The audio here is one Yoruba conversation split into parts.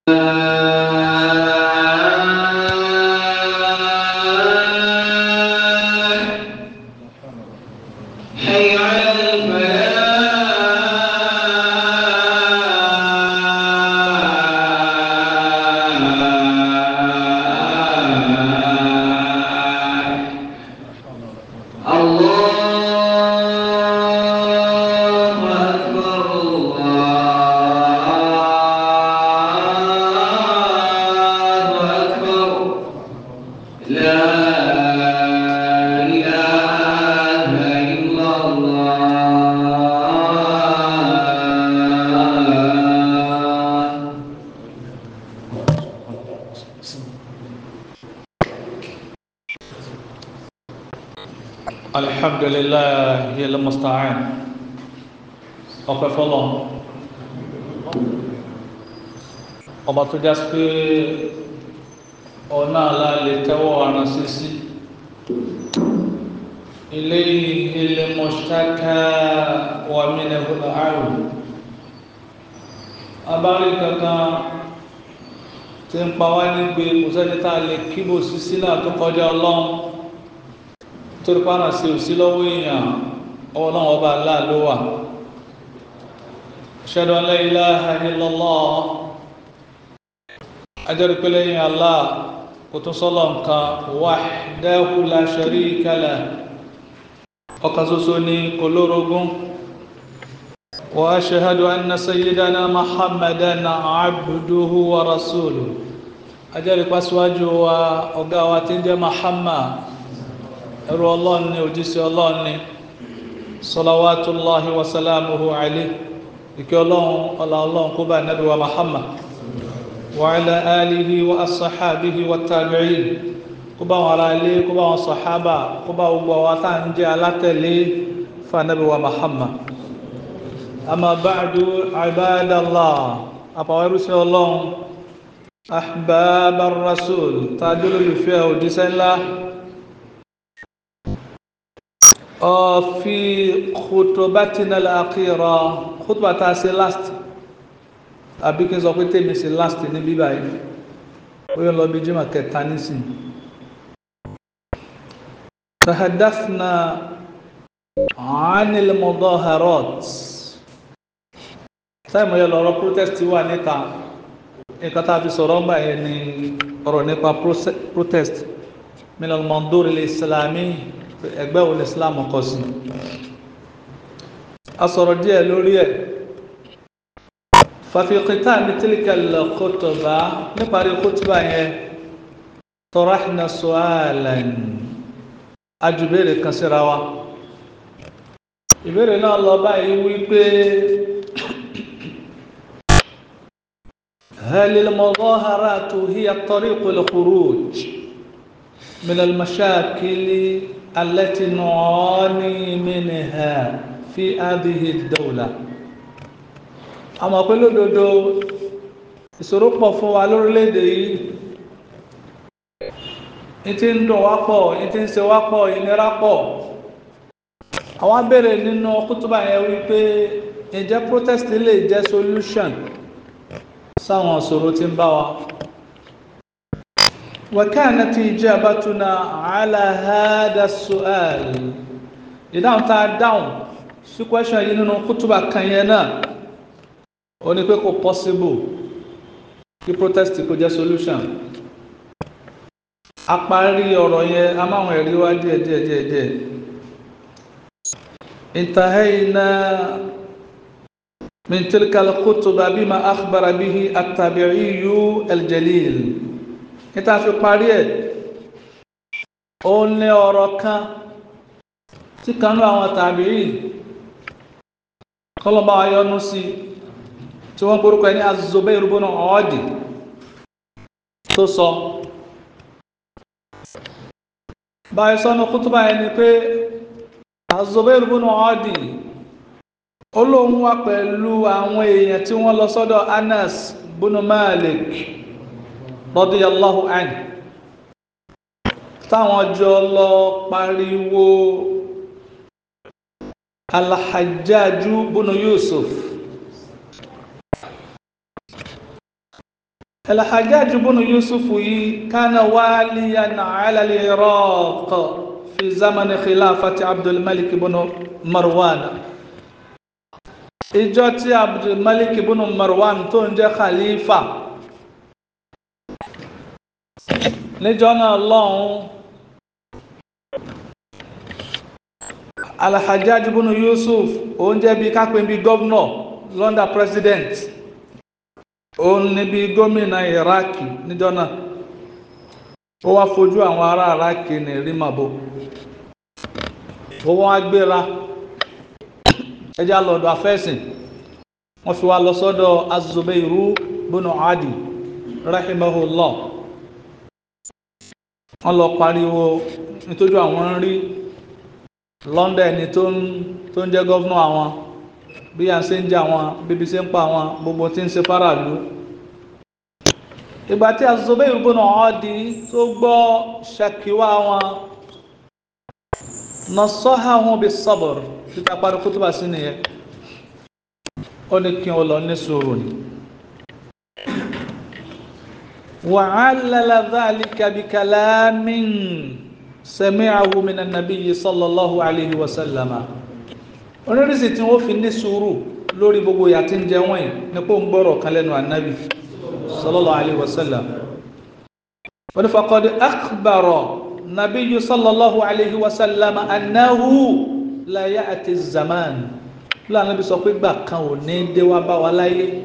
حي على الفلاح الله أكبر الله أكبر لا إله إلا الله الحمد لله المستعان ọpẹ́ fọ́lọ́run ọba tó já sí pé ọ̀nà àlá lè tẹ́wọ́ ara sí sí ilé ilé mọ̀ṣáká wà mílẹ̀ hùlọ àrùn abárí kankan tí ń pa wá nígbè kò sẹ́ni tá a lè kíbò sí sílẹ̀ tó kọjá ọlọ́run torí pàrà sí òsí lọ́wọ́ èèyàn ọlọ́run ọba aláà ló wà ashhadu an la ilaha illallah ajẹ́rì pé lẹ́yìn Allah kò tún sọ́lọ̀ nǹkan wahdahu la sharika lah ọ̀kan ṣoṣo ní kò lórogún wa ashhadu anna sayyidana muhammadan abduhu wa rasuluhu ajẹ́rì pàṣíwájú wa ọ̀gá wa tí ń jẹ́ muhammad ẹrú ọlọ́run ní òjíṣẹ́ ọlọ́run ní salawatullahi wa salamuhu alayhi ìkẹ́ ọlọ́run ọlá ọlọ́run kó bá nábì wa muhammad wa ala alihi wa asahabihi wa tabi'in kó bá wọn ará ilé kó bá wọn sahaba kó bá gbogbo àwọn tá ń jẹ́ alátẹ̀lé fún nábì wa muhammad amma ba'du ibadallah àpàwọ̀ ẹrúsẹ́ ọlọ́run ahbabar rasul tàbí olùfẹ́ òjíṣẹ́ ńlá في خطبتنا الأخيرة خطبة تاسي لاست àbí kí n sọ pé tèmi sí last ní bíbá yìí ó yọ lọ bí jimá kẹta nísìn تحدثنا عن المظاهرات táìmù yẹ lọ́rọ̀ protest wà níta nǹkan tá a fi sọ̀rọ̀ ń gbà yẹn ni ọ̀rọ̀ nípa protest من المنظور الإسلامي ẹgbẹ́ wo ni islam kọ sí a sọ̀rọ̀ díẹ̀ lórí ẹ̀ fàfikítà ní tílíkàlẹ̀ kótóbá níparí kótóbá yẹn tọrahna su'alan ajùbéèrè kan síra wa ìbéèrè náà lọ báyìí wípé هل المظاهرات هي طريق الخروج من المشاكل التي نعاني منها في هذه الدولة àmọ́ pé lódodo ìṣòro pọ̀ fún wa lórílẹ̀‐èdè yìí ní tí ń dùn wá pọ̀ ní tí ń ṣe wá pọ̀ ìnira pọ̀ àwọn abẹ́rẹ́ nínú kútùbà yẹn wípé ǹjẹ́ protest lè jẹ́ solution sáwọn ìṣòro tí ń bá wa وكانت إجابتنا على هذا السؤال ìdáhùn tá a dáhùn sí question yìí nínú kútùbà kan yẹn náà ó ní pé kò possible kí protest kò jẹ́ solution a parí ọ̀rọ̀ yẹn a máa wọn ẹ̀rí wá díẹ̀ díẹ̀ díẹ̀ díẹ̀ انتهينا من تلك الخطبة بما أخبر به التابعي الجليل níta fi parí ẹ̀ ó ní ọ̀rọ̀ kan tí kanú àwọn tàbí kọlọ̀bá ayọ́nú sí tí wọ́n gbórúkọ ní Az-Zubayr ibn Adi tó sọ báyìí sọ́nà kútùbà ẹni pé Az-Zubayr ibn Adi olóhun wá pẹ̀lú àwọn èèyàn tí wọ́n lọ sọ́dọ̀ Anas ibn Malik radiyallahu anhu táwọn jọ lọ pariwo alhajjaju bunu yusuf الحجاج بن يوسف كان واليا على العراق في زمن خلافة عبد الملك بن مروان ìjọ tí abdulmalik ibn marwan tó ń jẹ́ khalifa níjọ́ náà lọ́hùn alhajjaj ibn yusuf òun jẹ́ bí kápẹ́ bí gọ́vnọ̀ london president òun ní bí gómìnà iraki níjọ́ náà ó wá fojú àwọn ará iraki ní rímàbó ó wọ́n á gbéra ẹjá lọ́dọ̀ afẹ́sìn wọ́n fi wá lọ sọ́dọ̀ azubairu bùnú adi rahimahullah wọ́n lọ pariwo nítorí àwọn ń rí london ẹni tó ń tó ń jẹ́ gọ́vnà àwọn bí à ń ṣe ń jẹ àwọn bíbí ṣe ń pa àwọn gbogbo tí ń ṣe faraàlú ìgbà tí azubairu bùnú adi tó gbọ́ ṣàkíwá wọn nasọ́hàhùn bí sọ́bọ̀rù títa parí kútùbà sí nìyẹn ó ní kí o lọ ní sùúrù ni wa 'allala dhalika bi kalamin sami'ahu min an-nabiy sallallahu alayhi wa sallama onírìsì tí wọ́n fi ní sùúrù lórí gbogbo ìyà tí ń jẹ wọ́n yìí nípò ń gbọ́rọ̀ kan lẹ́nu ànábì sallallahu alayhi wa sallam wọ́n ní faqad akhbara nabiyyu sallallahu alayhi wa sallam annahu la ya'ti zaman lánàá bí sọ pé gbà kan ò ní dé wá bá wa láyé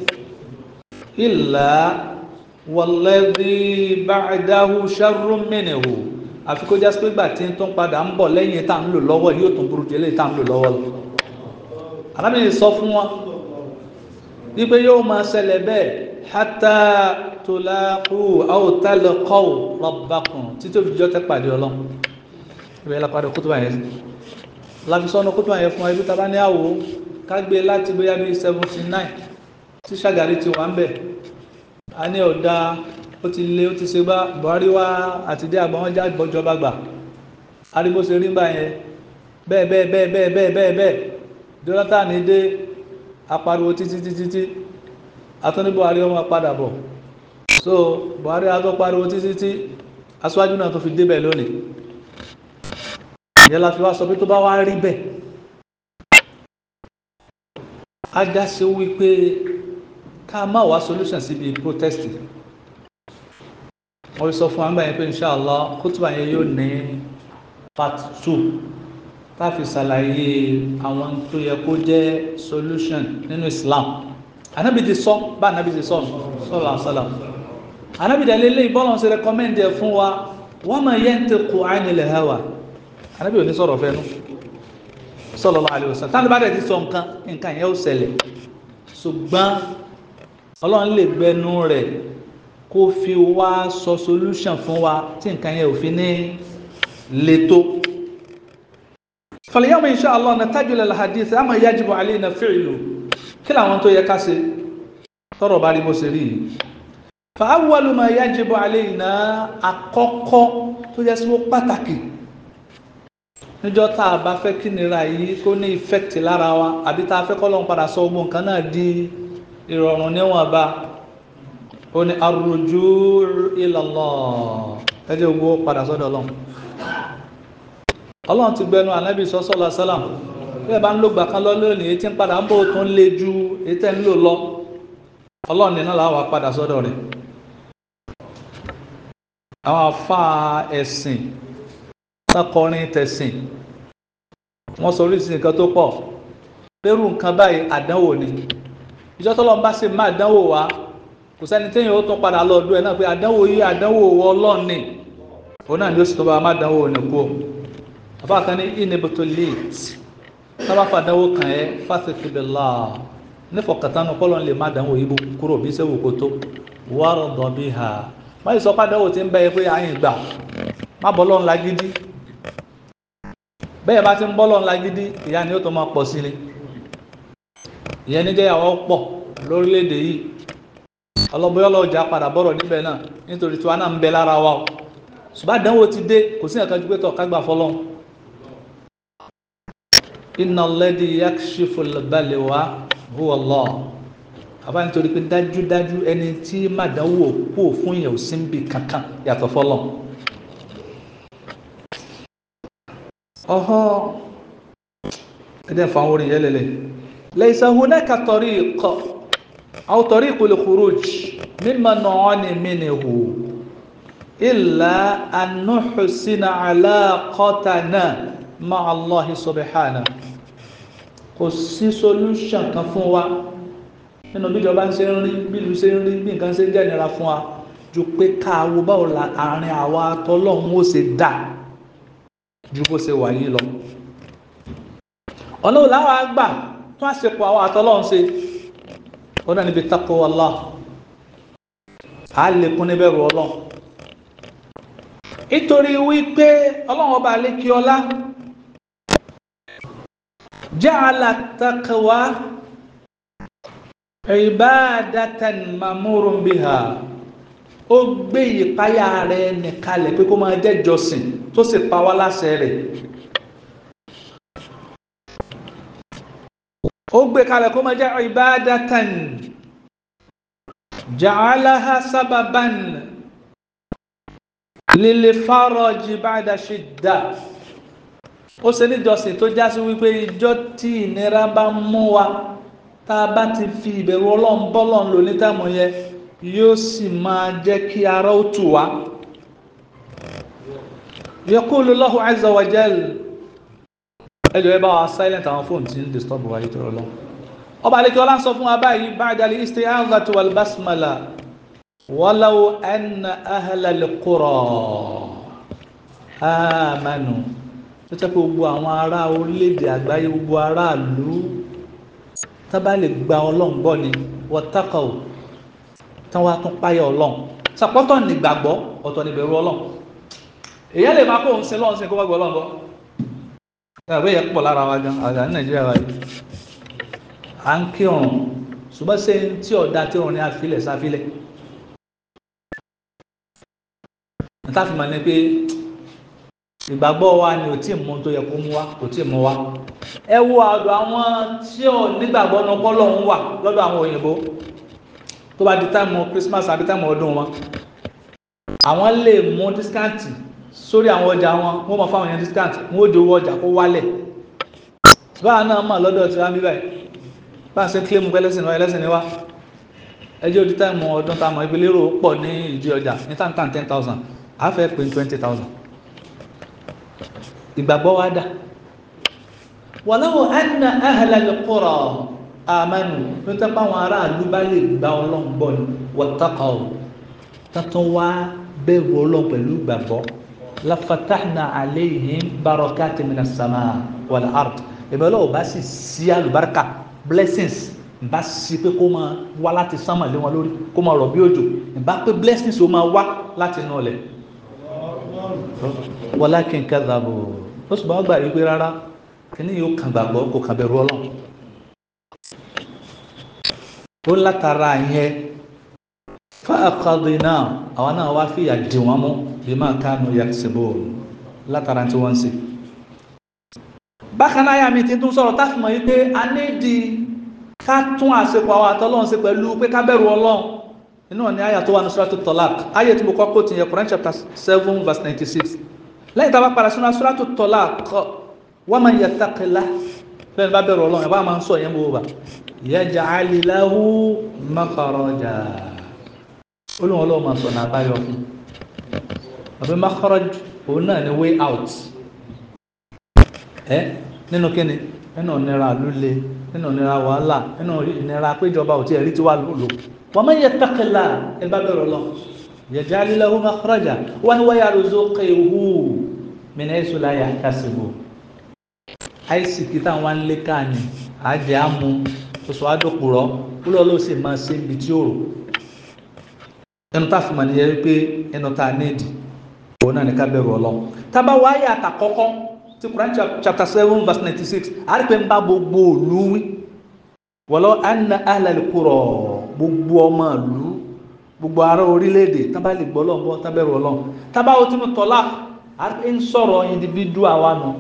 illa walladhi ba'dahu sharrun minhu àfi kó jásí pé gbà tí ń tún padà ń bọ̀ lẹ́yìn tá à ń lò lọ́wọ́ yóò tún burú jẹ́lẹ̀ tá à ń lò lọ́wọ́ lọ. alábìyẹn sọ fún wọn wípé yóò máa ṣẹlẹ̀ bẹ́ẹ̀ hatta tulaqu aw talqaw rabbakum títí òfìjọ́ tẹ́ pàdé ọlọ́run ìbẹ̀rẹ̀ lápàdé kútùbà yẹn láti sọ́nà kútùbà yẹn fún wa ibi tá a bá ní àwò ká gbé láti bóyá bíi seventy nine tí Ṣàgàrí ti wà ń bẹ̀ a ní ọ̀dà ó ti lé ó ti ṣe bá Buhari wá àti dé àgbọn wọn já ìjọba gbà arígbó ṣe rí gbà yẹn bẹ́ẹ̀ bẹ́ẹ̀ bẹ́ẹ̀ bẹ́ẹ̀ bẹ́ẹ̀ bẹ́ẹ̀ bẹ́ẹ̀ Jonathan dé apariwo títí títí tí atúní Buhari ọmọ padà bọ̀ so Buhari atọ́ pariwo títí tí aṣáájú náà tó fi débẹ̀ lónìí ìyẹn la fi wá sọ pé tó bá wá rí bẹ́ẹ̀ ajá sí wípé ká má wá solution síbi protest wọ́n sọ fún àgbà yẹn pé inshallah kútùbà yẹn yóò ní part two tá a fi ṣàlàyé àwọn tó yẹ kó jẹ́ solution nínú Islam anabi ti sọ bá anabi ti sọ sọlá sọlá anabi dàlẹ́ lé ìbọ́lọ̀ ṣe recommend ẹ̀ fún wa wa ma yantiqu anil hawa anabi ò ní sọ̀rọ̀ fẹ́nu sallallahu alaihi wasallam táwọn bá dẹ̀ ti sọ nǹkan nǹkan yẹn ó ṣẹlẹ̀ ṣùgbọ́n ọlọ́run lè gbẹnu rẹ̀ kó fi wá sọ solution fún wa tí nǹkan yẹn ò fi ní leto. falyawma insha Allah natajul al-hadith ama yajibu alayna fi'lu kí làwọn tó yẹ ká ṣe tọrọ bá rí bó ṣe rí yìí. fa awwalu ma yajibu alayna àkọ́kọ́ tó yẹ sí wọ́n pàtàkì níjọ́ tá a bá fẹ́ kí nira yìí kó ní effect lára wa àbí tá a fẹ́ kọ́ lọ́n padà sọ gbogbo nǹkan náà di ìrọ̀rùn níwọ̀nba ó ní arruju ila Allah ẹjẹ́ gbogbo padà sọ́dọ̀ ọlọ́run ọlọ́run ti gbẹnu ànábì sọ́sọ́lá sálàm bẹ́ẹ̀ bá ń lò gbà kan lọ lónìí etí ń padà ń bò tó ń le ju etí ń lò lọ ọlọ́run nínú làwọn padà sọ́dọ̀ rẹ̀ àwọn afá ẹ̀sìn sákọrin tẹ̀sìn wọ́n sọ oríṣi nǹkan tó pọ̀ pẹ̀rù nǹkan báyìí àdánwò ni ìjọ tọ́lọ́ ń bá ṣe má àdánwò wá kò sẹ́ni téèyàn ó tún padà lọ ọdún ẹ̀ náà pé àdánwò yìí àdánwò wọ ọlọ́run ni òun náà ni ó sì tún bá má àdánwò ní kú àbá kan ní inhibitu late sábà fàdánwò kàn ẹ́ fásitì bẹ̀là nífọ̀kàtánù kọ́lọ́n lè má àdánwò yìí kúrò bí sẹ́wò kó tó wàrọ̀ dọ̀bí ha má yìí sọ pé àdánwò ti ń bẹ́ ẹ pé àyìn gbà má bọ́ lọ́run lágídí bẹ́ẹ̀ bá ti ń bọ́ lọ́run lágídí ìyá ni ó tó máa pọ̀ sí ni ìyẹn ní jẹ́yàwó pọ̀ lórílẹ̀‐èdè yìí ọlọ́bọ̀yọ́ lọ́jà padà bọ́rọ̀ níbẹ̀ náà nítorí tí wọn náà ń bẹ lára wa o ṣùgbọ́n àdánwò ti dé kò sí nǹkan ju pé tọ̀ kágbà fọlọ́n inna alladhi yakshifu al-balwa huwa Allah àbá nítorí pé dájúdájú ẹni tí màdánwò kú fún yẹn ò sí níbi kankan yàtọ̀ fọlọ́ ọ̀họ́ ẹ̀dẹ̀ fún àwọn orin yẹn lẹ́lẹ̀ laysa hunaka tariq aw tariqul khuruj mimma nu'ani minhu illa an nuhsina alaqatana ma'a Allah subhanahu kò sí solution kan fún wa nínú bí ìjọba ń ṣe ń rí bí ìlú ṣe ń rí bí nǹkan ṣe ń jẹ́nira fún wa ju pé káwo báwo la àárín àwa tọ́lọ́hún ó ṣe dà ju bó ṣe wà yìí lọ. ọ̀nà òun làwọn àgbà tún àṣepọ̀ àwọn àtọ́lọ́hún ṣe ó náà níbi taqwa Allah á lè kún níbẹ̀rù ọlọ́run. nítorí wípé ọlọ́run ọba àlékí ọlá ja'ala taqwa ibadatan mamurun biha ó gbé ìpáyà rẹ̀ nìkalẹ̀ pé kó máa jẹ́ jọsìn tó sì pa wá láṣẹ rẹ̀ ó gbé kalẹ̀ kó máa jẹ́ ibadatan ja'alaha sababan lil faraj ba'da shidda ó ṣe ní jọsìn tó já sí wípé ìjọ tí ìnira bá mú wa tá a bá ti fi ìbẹ̀rù ọlọ́run bọ́lọ́run lò ní táìmù yẹn yóò sì máa jẹ́ kí ara ó tù wá. yaqulu Allahu azza wa jal ẹjọ́ ẹ bá wa silent àwọn fóònù tí ń disturb wa yìí tó rọ lọ. ọba àlekí ọlá ń sọ fún wa báyìí ba'da al-isti'adhati wal basmala walaw anna ahlal qura amanu tó tẹ́ pé gbogbo àwọn ará orílẹ̀-èdè àgbáyé gbogbo aráàlú tábà lè gba ọlọ́run gbọ́ ni wọ́tákọ̀ ò tán wá tún páyà ọlọ́run sàpọ́tọ̀ nígbàgbọ́ ọ̀tọ̀ níbẹ̀rù ọlọ́run èyí lè máa kó òun sin lọ́run sin kó wá gbọ́ ọlọ́run gbọ́ ìyàwó yẹn pọ̀ lára wa gan àgbà ní nàìjíríà wa yìí à ń kí ọ̀run ṣùgbọ́n ṣé tí ọ̀dà tí ọ̀run ní àfilẹ̀ sáfilẹ̀ níta fi mọ̀ ní pé ìgbàgbọ́ wa ni ò tí ì mú tó yẹ kó mú wa kò tí ì mú wa ẹ wo àdó àwọn tí ò nígbàgbọ́ ní ọpọlọ ń wà lọ́dọ̀ àwọn òyìnbó tó bá di táìmù Christmas àbí táìmù ọdún wọn àwọn lè mú dískáǹtì sórí àwọn ọjà wọn wọ́n mọ̀ fáwọn yẹn dískáǹtì wọ́n ó di owó ọjà kó wálẹ̀ báwa náà mọ̀ lọ́dọ̀ tí wọ́n bí báyìí báwa ṣe kílẹ̀mù pé ẹlẹ́sìn wa ẹlẹ́sìn ni wá ẹjọ́ di táìmù ọdún táìmù ìgbélérò pọ̀ ní ìdí ọjà ní táìmù ten thousand àfẹ́ pé twenty thousand ìgbàgbọ́ wa dà wàláwò anna ahlal qura amanu nítorí pé àwọn aráàlú bá lè gba ọlọ́run gbọ́ ni wattaqaw tuntun wá bẹ̀rù ọlọ́run pẹ̀lú ìgbàgbọ́ lafatahna alayhim barakati minas sama wal ard ìbẹ̀ ọlọ́run bá sì sí àlùbáríkà blessings bá sí pé kó máa wá láti sánmà lé wọn lórí kó máa rọ̀ bí òjò ìbá pé blessings ó máa wá láti inú ọlẹ̀ walakin kadhabu ó sì bá gbà wípé rárá kíní yóò kàn gbàgbọ́ kò kàn bẹ̀rù ọlọ́run ó látara yẹn fáàkàdé náà àwọn náà wá fìyà dì wọ́n mú bí máa kánú yaksibu látara tí wọ́n ń ṣe. bákan náà yà mí ti tún sọ̀rọ̀ táfi mọ̀ wípé a ní di ká tún àṣepọ̀ àwọn àtọ́lọ́run ṣe pẹ̀lú pé ká bẹ̀rù ọlọ́run inú ní àyà tó wà ní suratu talaq àyà tí mo kọ́ kó ti yẹ Quran chapter seven verse ninety six lẹ́yìn tá a bá padà sínú suratu talaq wa man yattaqillah bẹ́ẹ̀ ni bá bẹ̀rù ọlọ́run ẹ̀ bá máa ń sọ yẹn bó bá yaj'al lahu makhraja olóhùn ọlọ́run máa sọ náà báyọ̀ fún àbí makhraj òun náà ni way out ẹ nínú kíni nínú ìnira líle nínú ìnira wàhálà nínú ìnira péjọba ò tí ẹ̀ rí tí wà lòlò wa man yattaqillah ẹ bá bẹ̀rù ọlọ́run yaj'al lahu makhraja wọn wa yarzuqhu min haythu la yahtasibu àìsìkì táwọn ń lé káàní àjẹ́ àmú oṣù àdókùrọ̀ kúlọ̀ ló sì máa ṣe ibi tí ó rò ẹnu tá a fi mọ̀ nìyẹn wípé ẹnu tá a nídìí òun náà ní ká bẹ̀rù ọlọ́run tábà wáyé àtàkọ́kọ́ ti Quran chapter seven verse ninety six àrípẹ́ ń bá gbogbo òlu wí walau anna ahlal qura gbogbo ọmọ ìlú gbogbo ará orílẹ̀-èdè tábà lè gbọ́ ọlọ́run tábà bẹ̀rù ọlọ́run tábà ó ti mú tọ́lá àrípẹ́ ń sọ̀rọ̀ individual wa nù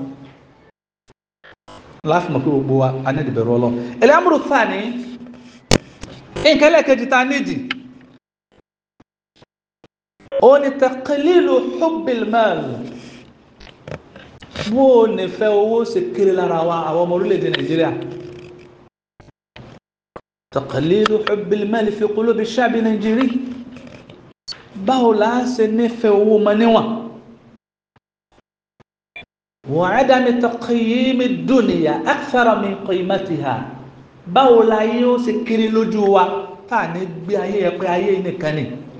láti mọ̀ pé gbogbo wa a ní ìbẹ̀rù ọlọ́run ẹlẹ́múrú fàní nǹkan ẹlẹ́kejì ta nídìí ó ní taqlilu hubbil mal bó o nífẹ̀ẹ́ owó ṣe kéré lára wa àwọn ọmọ orílẹ̀-èdè nàìjíríà taqlilu hubbil mal fi qulubi sha'bi nàìjírí báwo la ṣe nífẹ̀ẹ́ owó mọ níwọ̀n wa adami taqyimi dunya akthara min qimatiha báwo la yóò ṣe kéré lójú wa tá à ní gbé ayé ẹ pé ayé nìkan ni.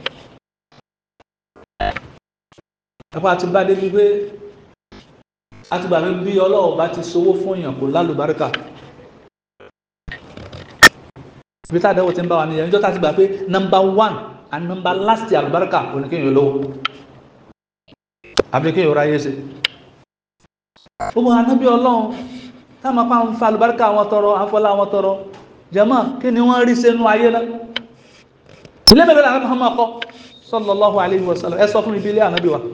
ẹ̀fọ́ àti bá débi pé àti gbàgbé bí ọlọ́run bá ti sowó fún èèyàn kò lálùbáríkà ibi tá àdéhùn ti ń bá wa nìyẹn níjọ́ tá a ti gbà pé nọmba one and nọmba last àlùbáríkà kò ní kéèyàn lówó àbí kéèyàn ráyè ṣe gbogbo anábì ọlọ́run táwọn apá ń fa àlùbáríkà wọn tọrọ àfọlá wọn tọrọ jẹmọ kí ni wọn rí sínú ayé náà ilé mélòó làwọn Muhammad kọ sallallahu alayhi wa sallam ẹ sọ fún ibi ilé ànábì wa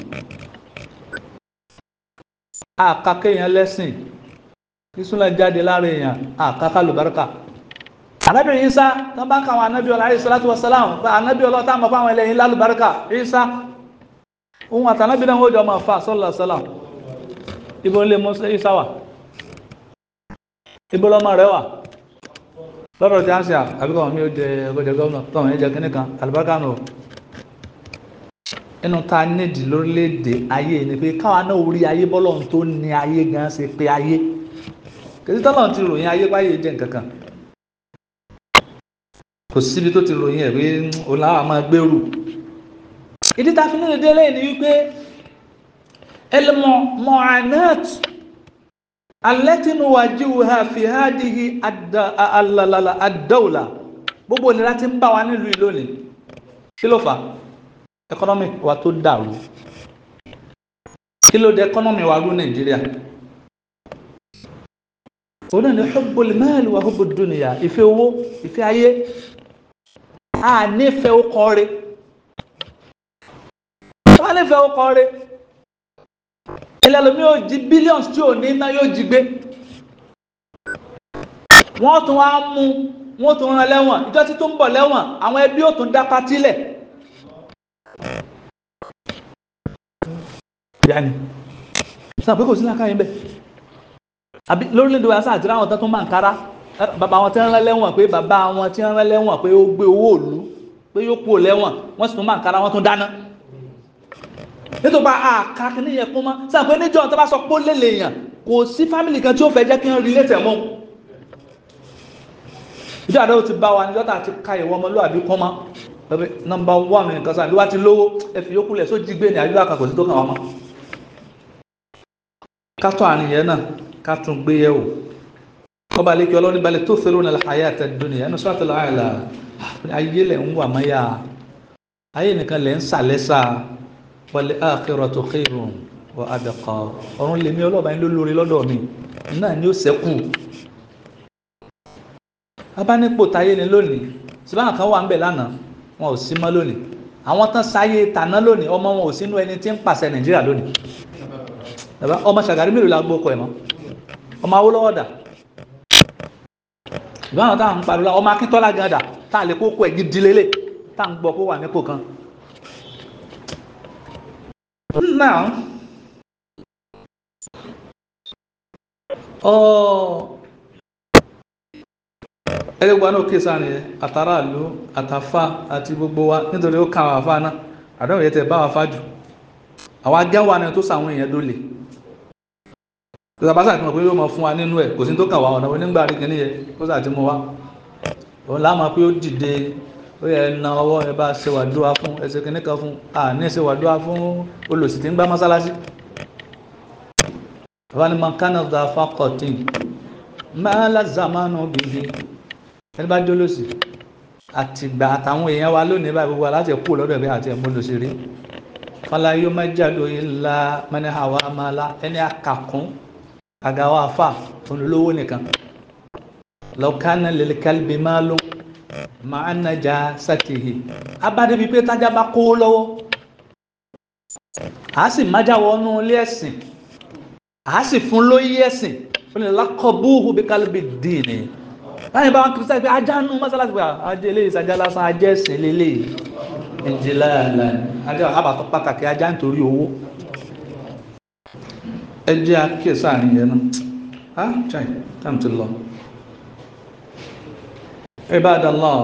àkàkẹ́ èèyàn lẹ́sìn ìsúná jáde lára èèyàn àkàkà lùbáríkà ànábì Ìsá tán bá káwọn ànábì ọlọ́ alayhi salatu wa salam pé ànábì ọlọ́ táwọn fáwọn ẹlẹ́yìn lálùbáríkà Ìsá ohun àtànábì náà wọ́n jọ máa fa sallallahu alayhi wa sallam ibo ń lè mú Ìsá wà ibo lọ́mọ rẹ̀ wà lọ́dọ̀ tí a ń ṣe àbíkọ̀ mi ó jẹ ọgọ́jẹ gọ́ọ̀nà tọ́wọ̀n ẹjẹ kínní kan àlùbáríkà nù inú ta nídìí lórílẹ̀‐èdè ayé ni pé káwa náà orí ayé bọ́lọ̀ tó ní ayé gan ṣe pé ayé kìí tọ́lọ̀ ti ròyìn ayé báyé jẹ́ nǹkan kan kò síbi tó ti ròyìn ẹ̀ pé ọ̀làwà máa gbèrú ìdí ta fi nílẹ̀ délé ni wípé ẹlẹ́mọ̀ mọ̀ọ́nẹ́t alẹ́tí nuwajihuha fi hadihi àdáwòlà gbogbo ìnira tí ń bá wa nílùú yìí lónìí kí ló fà á ẹkọ́nọ́mì wa tó dàrú kí ló dé ẹkọ́nọ́mì wa rú nàìjíríà òun náà ní hubbul mal wa hubbud dunya ìfẹ́ owó ìfẹ́ ayé a nífẹ̀ẹ́ ó kọ́re wọ́n nífẹ̀ẹ́ ó kọ́re ẹlẹ́lómi yóò jí billions tí ò ní iná yóò jí gbé wọ́n tún wá mú wọ́n tún rán lẹ́wọ̀n ìjọ tí tó ń bọ̀ lẹ́wọ̀n àwọn ẹbí ò tún dá patílẹ̀ yanni sọ pé kò sí lákàá yín bẹ́ẹ̀ àbí lórílẹ̀‐èdè wa sáà tí ráwọn tán tún máa ń kára bàbá wọn tí wọ́n rán lẹ́wọ̀n pé bàbá wọn tí wọ́n rán lẹ́wọ̀n pé ó gbé owó òlu pé yóò kú lẹ́wọ̀n wọ́n sì tún máa ń kára wọ́n tún dáná nítorí àká kí ní yẹ kún mọ́ sáà pé níjọ́ tó bá sọ pé ó lélẹ̀ èèyàn kò sí fámìlì kan tí ó fẹ́ jẹ́ kí wọ́n rí létẹ̀ mọ́ ìjọ àdáwò ti bá wa níjọ́ tá a ti ka ìwọ ọmọlúwàbí kọ́ mọ́ pẹ̀lú nọmba one nǹkan sáà bí wàá ti lówó ẹ̀fì yókù lẹ̀ só jí gbé ní àbí àkàkọ̀ sí tó kàn wá mọ́ kátó àrùn yẹn náà kátó gbé yẹ̀ wò ọba àlekí ọlọ́ni balẹ̀ tó fẹ́ràn ní hayat ad-dunya ẹnu sọ́tò láàyè ayé lẹ̀ ń wà mọ́yà ayé nìkan lẹ̀ ń sàlẹ́sà wal akhiratu khairun wa abqa ọ̀run lèmi ọlọ́ba yín ló lórí lọ́dọ̀ mi náà ni ó sẹ́kù abánípò táyé ni lónìí síbáà kan wà ń bẹ̀ lánàá wọn ò sí mọ́ lónìí àwọn tán sáyé tàná lónìí ọmọ wọn ò sínú ẹni tí ń pàṣẹ nàìjíríà lónìí bàbá ọmọ ṣàgárí mélòó la gbókọ ẹ mọ ọmọ awólọ́wọ̀ dà ìbáwọn táwọn ń pariwo ọmọ akíntọ́lá gan dà tá a lè kókó ẹ̀ gidi lélẹ̀ tá à ń gbọ́ kó wà nípò kan. now ẹlẹ́gbọ́n náà kí sáà nìyẹn àtàràlú àtàfà àti gbogbo wa nítorí ó kà wà fà náà àdéhùn yẹn tẹ bá wà fà jù àwọn agẹ́wà ni tó sàwọn èèyàn dólè ìsàbásà tí mo pé yóò mọ fún wa nínú ẹ̀ kò sí tó kà wá ọ̀nà onígbà rí kìíní yẹ kó sà ti mú wa òun láàmú pé ó dìde ó yẹ na ọwọ́ ẹ bá ṣe wàdúrà fún ẹsẹ̀ kìíní kan fún à ní ṣe wàdúrà fún olùsì tí ń gbá mọ́sálásí bàbá ni mankana da fakọtì mẹ́lá zamanu bìbí ẹni bá jólósì àtìgbà àtàwọn èèyàn wa lónìí báyìí gbogbo aláṣẹ kú lọ́dọ̀ bí àti ẹ̀mú lòsì rí fọlá yóò má jáde ilá mẹ́ni àwa máa la ẹni àkàkún àgàwọ̀ àfà olówó nìkan lọ́kànnà lẹ́lẹ́kàlbí máa ló máa ń nàjà sátìhì abádébí pé tájà bá kó lọ́wọ́ a sì májà wọnú ilé ẹ̀sìn a sì fún lóyè ẹ̀sìn ó ní lákọ̀búhù bí kálíbì dìní láyé bá wọn kìrìsìtà pé ajá nù mọ́sálásí pé ajá eléyìí sajá lásán ajá ẹ̀sìn lélẹ̀ ìjìnlẹ̀ àlà ajá àbàtọ̀ pàtàkì ajá nítorí owó ẹ jẹ́ àkíyèsí àárín yẹn náà ah chai time ti lọ Ibadallah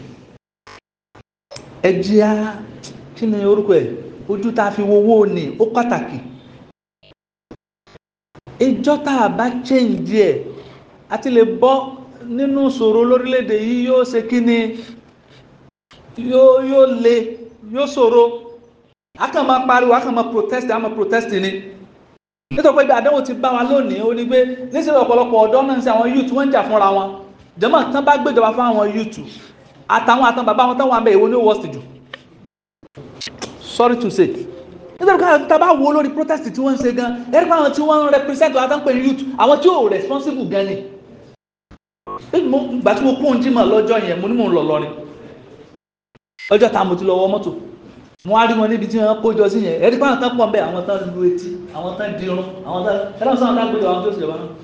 ẹ jẹ́ à kí ni orúkọ ẹ̀ ojú tá a fi wo owó ni ó pàtàkì ìjọ tá a bá change ẹ̀ àti lè bọ́ nínú ìṣòro lórílẹ̀‐èdè yìí yóò ṣe kí ni yóò yóò le yóò ṣòro a kàn máa pariwo a kàn máa protest a máa protest ni nítorí pé ibi àdánwò ti bá wa lónìí ó ní pé níṣẹ́ ọ̀pọ̀lọpọ̀ ọ̀dọ́ náà ń ṣe àwọn youth wọ́n ń jà fúnra wọn jẹ́mọ̀ tán bá gbéjọba fún àwọn youth àtàwọn àtàn bàbá wọn táwọn abẹ́ ìwọ ní worst jù sorry to say nítorí pé tá a bá wo lórí protest tí wọ́n ń ṣe gan ẹ̀rí pé àwọn tí wọ́n ń represent wa tán pé youth àwọn tí ò responsible gan ni gbà tí mo kún un jímọ̀ lọ́jọ́ yẹn mo ní mò ń lọ lọrin ọjọ́ ta mo ti lọ wọ mọ́tò mo á rí wọn níbi tí wọ́n kójọ sí yẹn ẹ̀rí pé àwọn tán pọ̀ bẹ́ẹ̀ àwọn tán lu etí àwọn tán dirun àwọn tán ẹ̀rọ sọ̀rọ̀ tán gbéjọ àwọn tó ṣèjọba náà.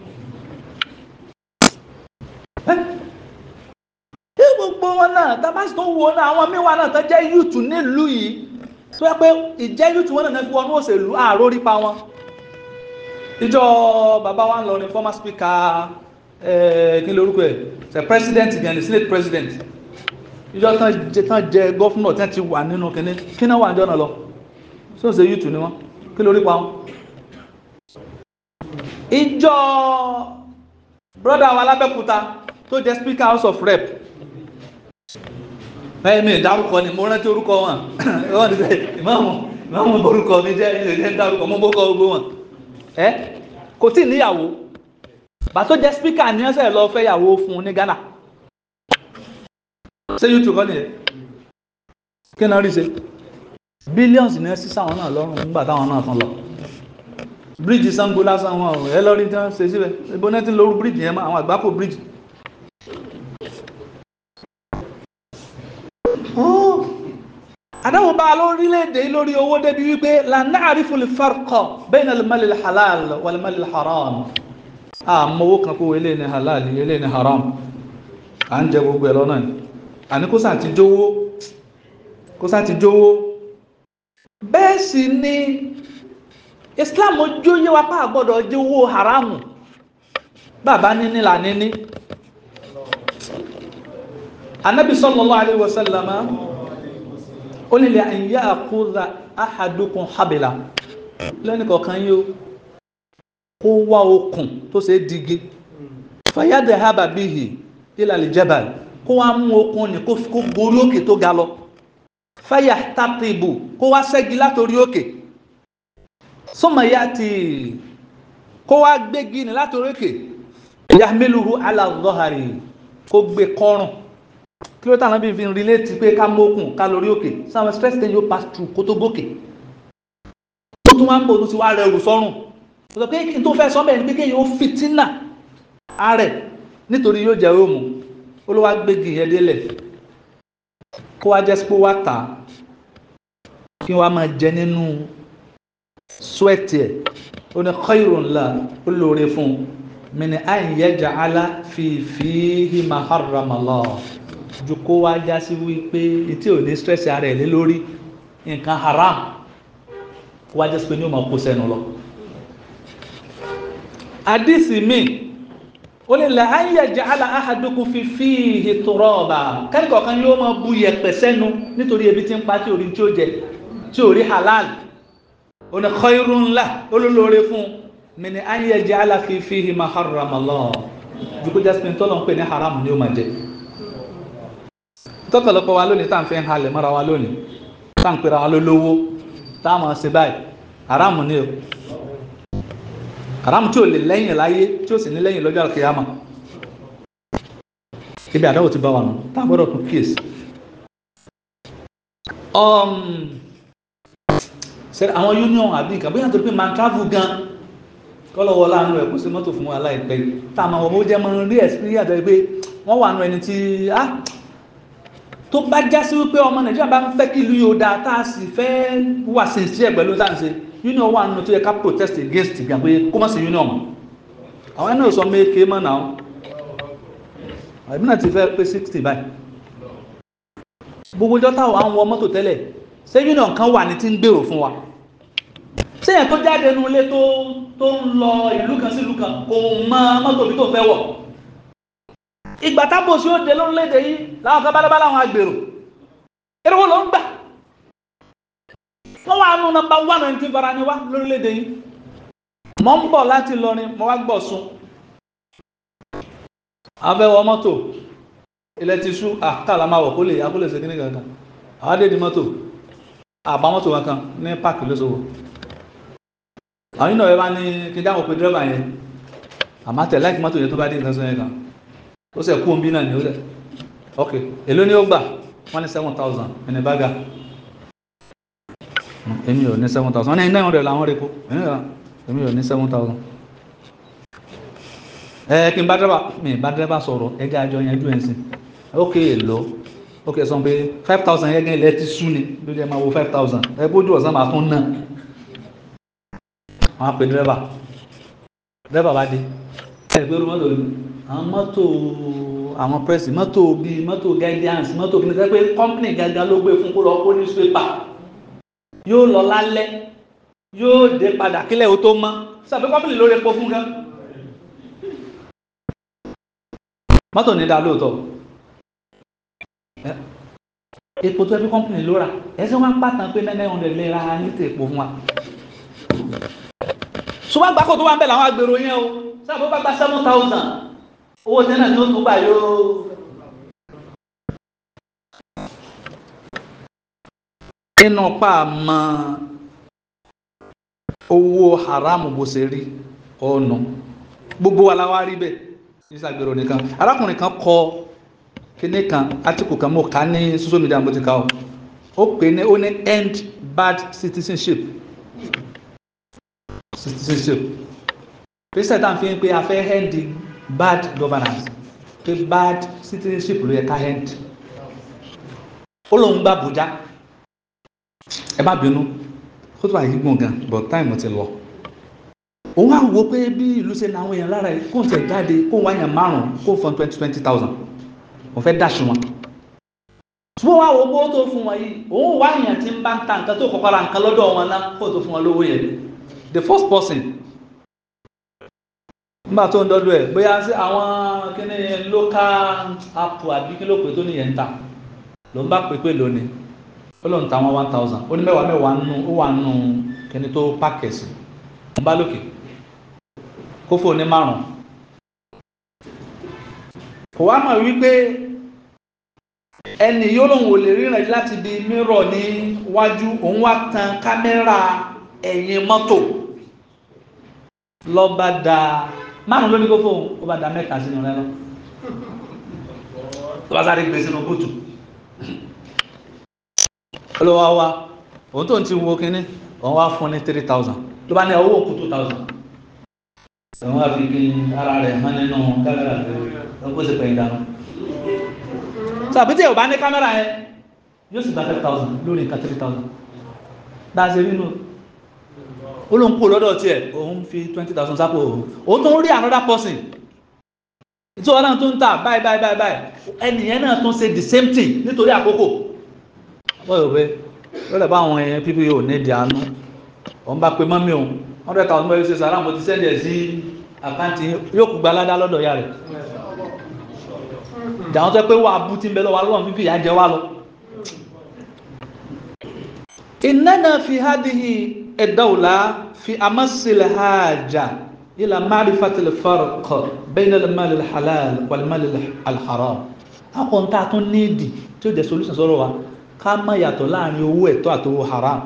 ẹ gbogbo wọn náà tá a bá sì tó wo náà àwọn míì náà tán jẹ́ youth nílùú yìí tó yẹ pé ìjẹ́ youth wọn náà fi wọnú òṣèlú àárò rípa wọn ìjọ bàbá wa ń lọ ní former speaker kí ló orúkọ ẹ̀ ṣe president gan ni senate president ìjọ tán jẹ tán jẹ gọ́fúnà tán ti wà nínú kínní kí náà wà ní ọ̀nà lọ tí ó ṣe yúùtù ni wọn kí ló rí pa wọn. ìjọ broda wa lábẹ́kúta tó jẹ speaker house of rep ẹ̀mí ìdárúkọ ni mo rántí orúkọ wọn wọ́n ti sẹ́ ìmáàmù ìmáàmù orúkọ mi jẹ́ ilé ìdárúkọ mo bókọ gbogbo wọn ẹ kò tí ì níyàwó bàtó jẹ́ spíkà ní ọ̀sẹ̀ lọ fẹ́ yàwó fún un ní Ghana ṣé youtube kọ́ nìyẹn kí náà rí ṣe billions ní ẹsí sáwọn náà lọ́rùn nígbà táwọn náà tán lọ bíríìjì Ṣàngó lásán wọn ò ẹ lọ́rí tí wọ́n ṣe síbẹ̀ ibo náà ti ń lóru bíríìjì yẹn mọ́ àwọn àgbákò bíríìjì. àdáwò bá a lórílẹ̀‐èdè lórí owó débi wípé la na'rifu al-farqa bayna al-mal al-halal wal-mal al-haram àmọ́wó kan kó ilé ní halal ilé ní haram à ń jẹ gbogbo ẹ̀ lọ́nà ni àní kó sáà ti jówó kó sáà ti jówó bẹ́ẹ̀ sì ni Islam ojú yé wa pa àgbọ́dọ̀ jówó haramu bàbá níní là níní anabi sallallahu alayhi wa sallam ó nílẹ̀ an ya'khudha ahadukum habila lẹ́nu kọ̀ọ̀kan yóò kó wá okùn tó ṣe é digi fàyàdé haba bihi ila al-jabal kó wá mú okùn ní kó gorí òkè tó ga lọ fàyà tàtìbù kó wá ṣẹ́gi látòrí òkè summa ya'ti kó wá gbégi ní látòrí òkè yahmiluhu ala dhahri kó gbé kọ́rùn kí ló tàbí fi ń relate pé ká mókùn ká lórí òkè sáwọn stress ten yóò pass through kó tó gòkè tó tún wá ń bò tó ti wá rẹrù sọ́rùn sọ pé kí n tó fẹ́ sọ bẹ́ẹ̀ ni pé kéèyàn ó fìtínà ààrẹ nítorí yóò jẹ́ òmù ó ló wá gbégi yẹn délẹ̀ kó wá jẹ́ sípò wá tà á kí wọ́n á máa jẹ nínú sweat ẹ̀ ó ní khairun la ó lóore fún un min an yaj'ala fi fihi ma harrama Allah ju kó wá já sí wípé etí ò ní stress ara ẹ̀ lé lórí nǹkan haram kó wá jẹ́ sí pé ní ó máa kó sẹ́nu lọ àdìsí mi ó lè la an yaj'ala ahadukum fi fihi turaba kẹ́kọ̀ọ́ kan yóò máa bu yẹ̀pẹ̀ sẹ́nu nítorí ebi tí ń pa tí ò rí tí ó jẹ tí ò rí halal ó ní khairun la olólóore fún min an yaj'ala fi fihi ma harrama Allah ju kó jásí pé tọ́lọ̀ ń pè ní haram ni ó máa jẹ tọ́pọ̀lọpọ̀ wa lónìí tá à ń fi ń halẹ̀ mọ́ra wa lónìí tá à ń pera wa lólówó tá à máa ṣe báyìí haram ni o haram tí ò lè lẹ́yìn láyé tí ó sì ní lẹ́yìn lọ́jọ́ àkíyàmà ibi àdáwò ti bá wa nù tá a gbọ́dọ̀ tún kíyèsí. ṣe àwọn union àbí nǹkan bóyá nítorí pé máa ń travel gan kọ́lọ́wọ́ láàánú ẹ̀ kó sí mọ́tò fún wa láìpẹ́ tá a máa wọ̀ bó jẹ́ mọ́ rí experience rẹ̀ pé wọ́n wà nù ẹni tí tó bá já sí wípé ọmọ nàìjíríà bá ń fẹ́ kí ìlú yóò dáa tá a sì fẹ́ wà sincere pẹ̀lú tá à ń ṣe union wà nínú tó yẹ ká protest against ìgbà pé kó má sí union mọ́ àwọn ẹni ò sọ méèké mọ́ náà àbí náà ti fẹ́ pé sixty báyìí gbogbo ọjọ́ táwọn àwọn wọ mọ́tò tẹ́lẹ̀ ṣé union kan wà ní tí ń gbèrò fún wa ṣé yẹn tó jáde nínú ilé tó tó ń lọ ìlú kan sí ìlú kan kò mọ mọ́tò bí tó fẹ́ wọ̀ ìgbà tábò sí ó dé lórílẹ̀‐èdè yìí láwọn kan bálábá láwọn agbèrò eré wo ló ń gbà wọ́n wà nù nọ́mbà one and two fara ni wá lórílẹ̀‐èdè yìí mọ́ ń bọ̀ láti lọrin mọ́ wá gbọ̀ sun afẹ́wọ́ mọ́tò ilẹ̀ ti ṣú àkàlà máa wọ̀ kó lè akó lè ṣe kíní kankan àwọn adé di mọ́tò àbá mọ́tò kankan ní páàkì lóṣòwò àwọn yìí náà ẹ bá ní kí n dáhùn pé dírẹ́bà yẹn àmọ́ tẹ̀ láìkí mọ́tò yẹn tó bá dé nǹkan sọ yẹn kan ó sẹ̀ kú omi náà ni ó sẹ̀ ok èló ni ó gbà wọ́n ní seven thousand ẹni bága èmi ò ní seven thousand wọ́n ní nine hundred làwọn rẹ̀ kó èmi ò ní seven thousand ẹ kí n bá dẹ́rẹ́bà mi bá dẹ́rẹ́bà sọ̀rọ̀ ẹgbẹ́ àjọ yẹn ju ẹ̀ sìn ok èlò ok sọ pé five thousand yẹn gẹ́gẹ́ ilẹ̀ ti sú ni lórí ẹ máa wo five thousand ẹ bójú ọ̀sán máa tún ná wọn á pe dẹ́rẹ́bà dẹ́rẹ́bà bá dé ẹ gbé orú mọ́tò yìí àwọn mọ́tò àwọn pẹ́sì mọ́tò bíi mọ́tò guidance mọ́tò kìíní sẹ́ pé company gàgà ló gbé fún kó lọ kó newspaper yóò lọ lálẹ́ yóò dé padà kílẹ̀ ó tó mọ́ sàbí company lórí epo fún gan mọ́tò ní dá lóòótọ́ epo tó ẹbí company ló rà ẹsẹ̀ wọn pàtàn pé nine hundred lè ra ní tè epo fún wa ṣùgbọ́n àgbákò tó wà ń bẹ̀ làwọn agbèrò yẹn o sábà bá gba seven thousand owó tẹ́lẹ̀ ní ó tún gbà yóò. nínú pa mọ owó haramu bó ṣe rí ọ̀nà gbogbo wa la wá rí bẹ́ẹ̀ ìṣàgbèrò nìkan arákùnrin kan kọ kíní kan átíkù kan mo kà á ní social media mo ti kà ó ó pè ní ó ní end bad citizenship citizenship pèsè tá à ń fi pé a fẹ́ end bad governance pé bad citizenship ló yẹ ká end ó lóun gba Àbújá ẹ má bínú kó tó bá yí gbọ̀ngàn but time ti lọ òun á wo pé bí ìlú ṣe náwọn èèyàn lára ẹ kó n tẹ̀ jáde kó n wáyàn márùn kó n fọn twenty twenty thousand òun fẹ́ dàṣù wọn. ṣùgbọ́n wàá wo owó tó fún wọn yìí òun wá èèyàn tí ń bá ń ta nǹkan tó kọ́kọ́ ra nǹkan lọ́dọ̀ wọn náà kó tó fún wọn lówó yẹn the first person nígbà tó ń dọ́dọ̀ ẹ̀ bóyá sí àwọn kíní local app àbí kí ló pè tó nìyẹn ń tà ló ń bá pè pé lónìí ó lóun ta wọn one thousand ó ní mẹ́wàá mẹ́wàá nù ó wà nù kíní tó pàkẹ́sì ń bá lókè kó fò ní márùn kò wá mọ̀ wípé ẹni yóò lòun ò lè ríran láti di mírọ̀ ní wájú òun wá tan kámẹ́rà ẹ̀yìn mọ́tò lọ́ba da márùn ló ní kó fóun ó bá da mẹ́ta sínú rẹ lọ tó bá sáré gbé sínú bùtù olówó wa òun tó ń ti wo kínní òun wá fún ní three thousand ló bá ní owó òkú two thousand àwọn àfikún ara rẹ̀ hàn nínú kámẹ́rà tó kó sì pẹ̀yìn dànù. sàbí tí ò bá ní kámẹ́rà yẹn yóò sì gba five thousand lórí nǹkan three thousand dáa ṣe nínú ó ló ń kó lọ́dọ̀ tiẹ̀ òun fi twenty thousand sápò òun òun tó ń rí another person tí wọn náà tó ń tà báyìí báyìí báyìí báyìí ẹnìyẹn náà tó ń ṣe the same thing nítorí àkókò wọ́n yóò pé lọ́dọ̀ bá àwọn ẹ̀yẹn pípé yóò ní ìdí àánú òun bá pe mọ́mí òun hundred thousand bẹ́ẹ̀ ṣe sàrà mo ti sẹ́ndì ẹ̀ sí àkáǹtì yóò kú gbalada lọ́dọ̀ ya rẹ̀ jàwọn tó pé wà bú tí ń bẹ lọ́wọ́ alọ́wọ́n fífi ìyá jẹ wá lọ. ìnáná fi hádìhì ẹ̀dáwòlá fi amásílẹ̀ hájà ilà márifatil farq bayna al-mal al-halal wal-mal al-haram. akọ̀ǹta tún níìdì tí ó jẹ́ solution sọ̀rọ̀ wa ká má yàtọ̀ láàrin owó ẹ̀tọ́ àti owó haram.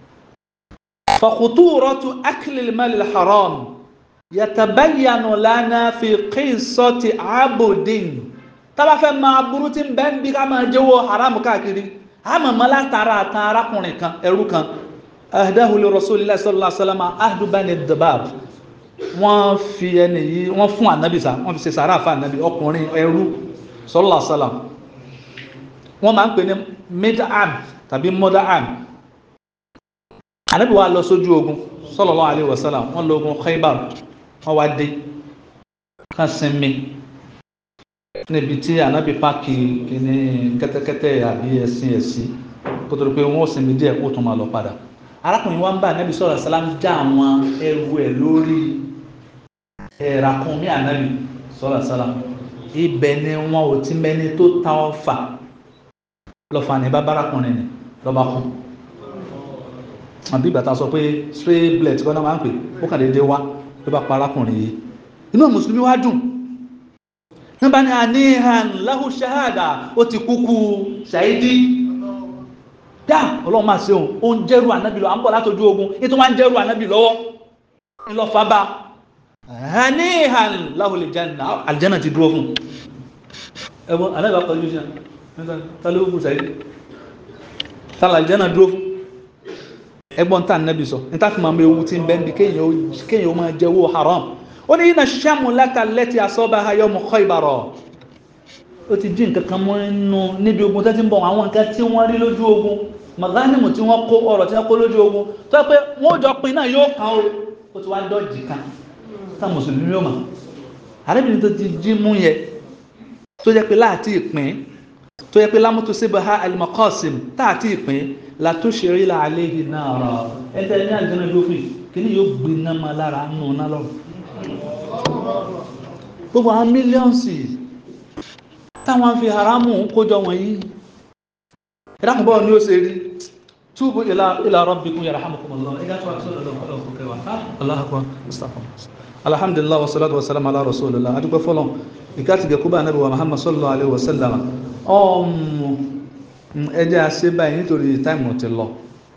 فخطورة أكل المال الحرام يتبين لنا في قصة عبد tábà fẹ́ máa burú tí ń bẹ ń bí ká máa jẹ́wọ́ haram káàkiri àmọ́ mọ́ látara kan arákùnrin kan ẹrú kan ahdahu li rasulillah sallallahu alaihi wasallam ahdu bani dabab wọ́n fi ẹni yìí wọ́n fún ànábì sá wọ́n fi ṣe sàrà fún ànábì ọkùnrin ẹrú sallallahu alaihi wasallam wọ́n máa ń pè ní mid'am tàbí mud'am ànábì wa lọ sójú ogun sallallahu alaihi wasallam wọ́n lọ ogun Khaybar wọ́n wá dé kan sinmi níbi tí ànábì páàkì ní kẹ́tẹ́kẹ́tẹ́ àbí ẹṣin ẹ̀sìn kó tó di pé wọ́n sinmi díẹ̀ kó tún máa lọ padà arákùnrin wa ń bá ànábì sọ̀rọ̀ sálám já àwọn ẹrù ẹ̀ lórí ẹ̀ràkùnmí ànábì sọ̀rọ̀ sálám ibẹ̀ ni wọn ò ti mẹ́ni tó ta ọfà lọ́fà ní bá bárakùnrin ni lọ́ba kú àbí ìgbà tá a sọ pé stray bullet kọ́nà máa ń pè ó kàn déédéé wá ló bá pa arákùnrin yìí inú mùsùlùmí wá dùn nígbà ní àníhàn lahu shahada ó ti kúkú ṣàìdí dá ọlọ́run máa ṣe òun ó ń jẹ́rù ànábì lọ à ń bọ̀ látọjú ogun ètò máa ń jẹ́rù ànábì lọ́wọ́ ńlọ́fà bá àníhàn lahu aljanna aljanna ti dúró fún ẹ̀wọ̀n ànábì akọ̀jú sí tálẹ́ òkú ṣàìdí tálẹ́ aljanna dúró fún ẹgbọ́n tá ànábì sọ ní tá fi máa mọ ewu tí ń bẹ́ẹ̀ bí kéèyàn ó máa jẹ́wọ́ haram ó ní iná sàmù láka lẹ́tì asọ́ba ayọ́ mọ̀ kọ́ ìbàrọ̀ ó ti dín nǹkan kan mọ́ nínú níbi ogun tó ti ń bọ̀ àwọn nǹkan tí wọ́n rí lójú ogun magánìmù tí wọ́n kó ọ̀rọ̀ tí wọ́n kó lójú ogun tó yẹ pé wọ́n jọ pin náà yóò kàn ó ó ti wá dọ́jì kan tá mùsùlùmí yóò mọ̀ àrẹ́bìnrin tó ti jí mú yẹ tó yẹ pé láti ìpín tó yẹ pé lámútó síbẹ̀ ha alimakọ́sìm táàtì ìpín látúnṣe la àléhì náà rọ̀ ẹ̀ńtẹ́ ní àjẹnà lófin kí ni yóò gbiná ma lára nù náà lọ́rùn gbogbo àwọn mílíọ̀nsì táwọn fi haramu kójọ wọ̀nyí ìdákùnbọ̀ ní ó ṣe rí túbú ila rabbikum yarhamukumullah ẹgbẹ́ tó wà sọ́dọ̀ lọ́wọ́ ọlọ́wọ́ kẹwà Allahu akbar mustafa alhamdulillah wasalatu wasalam ala rasulillah adúgbò fọlọ́ ìkàtí gẹ̀kú bá nàbí wa muhammad sallallahu alaihi wasallam ọmọ ẹjẹ́ àṣẹ báyìí nítorí táìmù ti lọ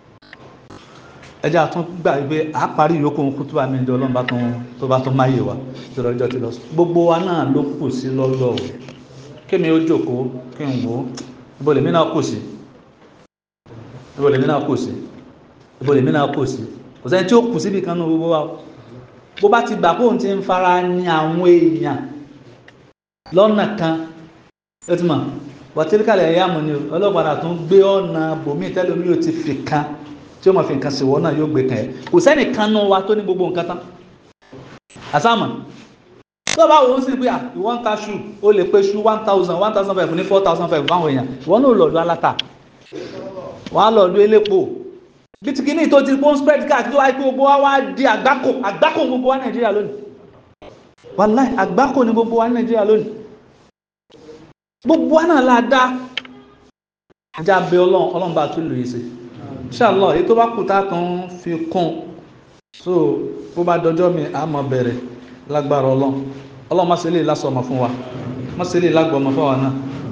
ẹjẹ́ àtún gbà pé a parí ìyókù kútú àmì ìjọ ọlọ́run bá tún tó bá tún máyè wa ìjọba ìjọ ti lọ gbogbo wa náà ló kù sí lọ́dọ̀ o kémi ó jókòó kí n wò ó ibo lèmi náà kù sí ibo lèmi náà kù sí ibo lèmi náà kù sí kò sẹ́ni tí ó kù síbi kan náà gbogbo wa bó bá ti gbà bóun ti ń fara ní àwọn èèyàn lọ́nà kan ó ti mọ̀ wàtíríkàlẹ̀ ẹ̀yà mọ̀ ni ọlọ́gbàdà tún gbé ọ̀nà bòmí tẹ́lómi ò ti fi kan tí ó máa fi nǹkan ṣèwọ́ náà yóò gbé kan ẹ̀ kò sẹ́nì kan nù wa tó ní gbogbo nǹkan tán àsámà tó bá wò ó sì pé à ìwọ́n ta ṣu ó lè pé ṣu one thousand one thousand five ní four thousand five fáwọn èèyàn ìwọ́n náà lọ́ọ̀dún aláta wọ́n á lọ́ọ̀dún elépo bitikini tó ti pọ́n spread káàkiri wáyé pé gbogbo wa wá di àgbákò àgbákò gbogbo wa nàìjíríà lónìí wàláì àgbákò ní gbogbo wa nàìjíríà lónìí gbogbo wa náà la dá ajá bẹ ọlọ́run ọlọ́run bá tún lòye sí inshallah èyí tó bá kù tá a kàn fi kún so bó bá dọjọ́ mi à mọ̀ bẹ̀rẹ̀ lágbára ọlọ́run ọlọ́run má ṣe lè lásọ̀ ọmọ fún wa má ṣe lè lágbọ̀ ọmọ fún wa náà